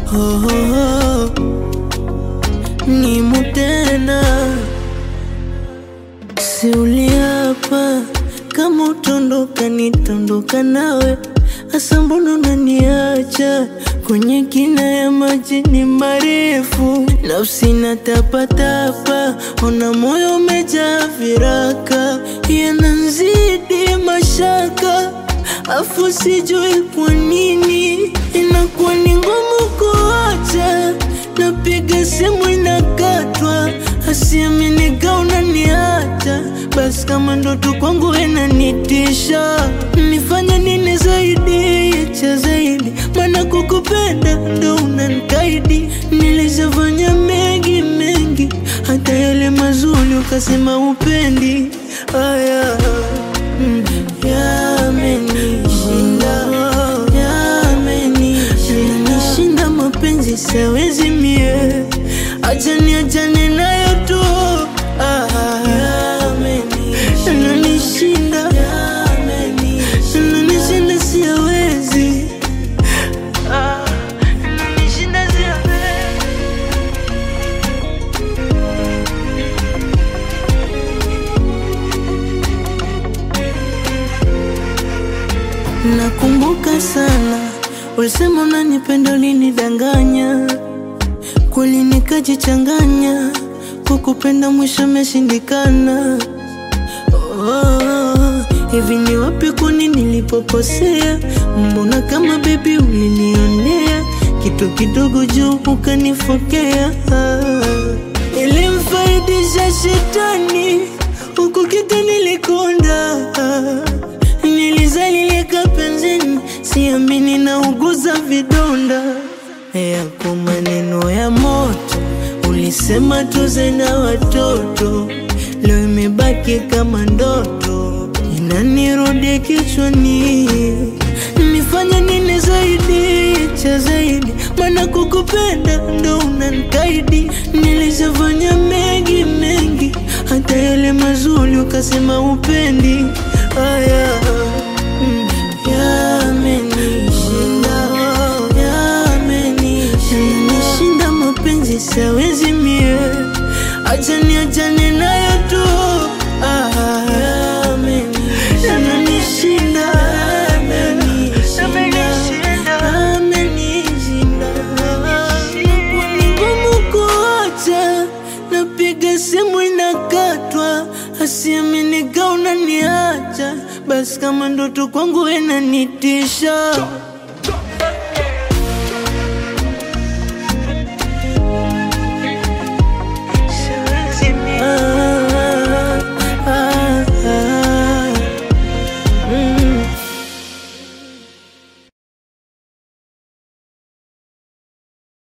oh, oh, oh. Nimu tena si uliapa kama utondoka nitondoka nawe, hasa mbona unaniacha kwenye kina ya maji ni marefu, nafsi na tapatapa, ona moyo umejaa viraka, yananzidi mashaka, afu sijui kwa nini inakuwa ni ngumu kuacha, napiga simu inakatwa, asiaminika unaniacha, basi kama ndoto kwangu inanitisha, nifanye nini zaidi cha zaidi, maana kukupenda ndo unanikaidi. Nilishafanya mengi mengi, hata yale mazuri ukasema upendi. Aya mm, yamenishinda, yamenishinda mapenzi, siwezi mie, acha niachane nayo tu. Ah, yamenishinda, yamenishinda, siwezi Ah, yamenishinda, siwezi Nakumbuka sana ulisema unanipenda, ulinidanganya kweli, nikajichanganya kukupenda, mwisho imeshindikana. Oh, hivi ni wapi kwani nilipokosea? Mbona kama bebi ulinionea kitu kidogo juu ukanifokea. Ilimfaidisha shetani huku kita nilikonda, nilizalilika penzini, siamini na uguza vidonda yako maneno ya moto, ulisema tuze na watoto, leo imebaki kama ndoto, inanirudi kichwani. Nifanye nini zaidi cha zaidi, maana kukupenda ndo unanikaidi. Nilishafanya mengi mengi, hata yale mazuri ukasema upendi. Aya mm, yamenishinda, yamenishinda mapenzi, siwezi mie, acha niachane nayo tu. Ah, yamenishinda, yamenishinda, yamenishinda. Inakuwa ni ngumu kuacha, napiga simu inakatwa, asiaminika unaniacha, basi kama ndoto kwangu inanitisha.